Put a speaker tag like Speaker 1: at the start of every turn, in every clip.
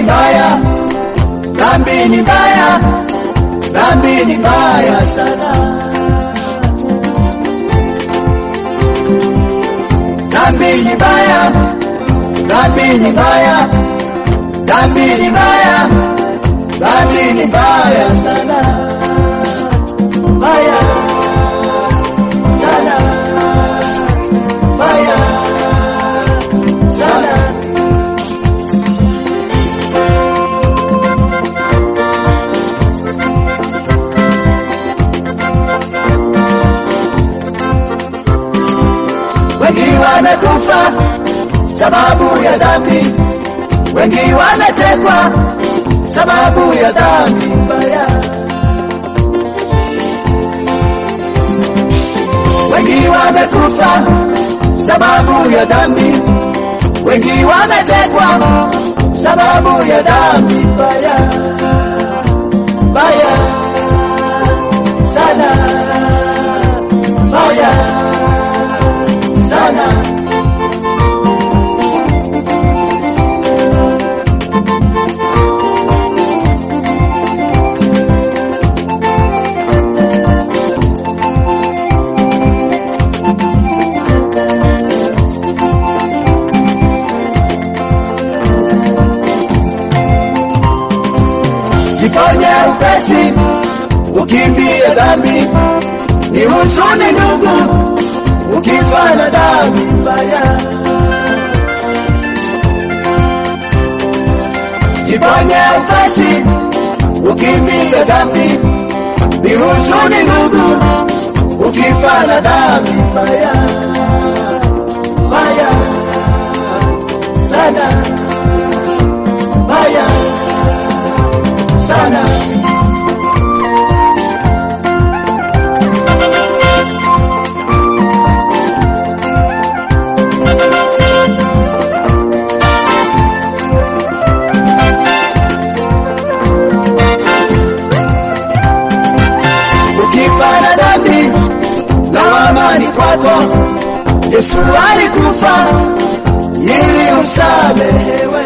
Speaker 1: mbaya, dhambi ni mbaya, dhambi ni mbaya sana. Dhambi ni mbaya, dhambi ni mbaya, dhambi ni mbaya, dhambi ni mbaya sana, mbaya sana, mbaya sana. Wengi wamekufa sababu ya dhambi, wengi wametekwa sababu ya dhambi mbaya. Wengi wamekufa sababu ya dhambi, wengi wametekwa sababu ya dhambi mbaya mbaya sana, mbaya sana. Jiponye upesi, ukimbie dhambi, ni huzuni ndugu, ukifa na dhambi mbaya. Jiponye upesi, ukimbie dhambi, ni huzuni ndugu, ukifa na dhambi mbaya mbaya sana, mbaya sana. Ukifa na dhambi, lawama ni kwako. Yesu alikufa ili usamehewe.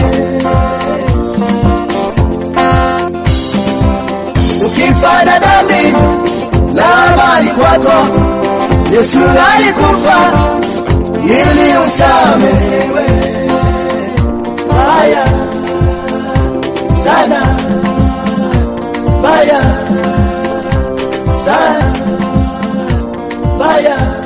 Speaker 1: Ukifa na dhambi, lawama ni kwako. Yesu alikufa ili usamehewe. Baya sana, baya sana, baya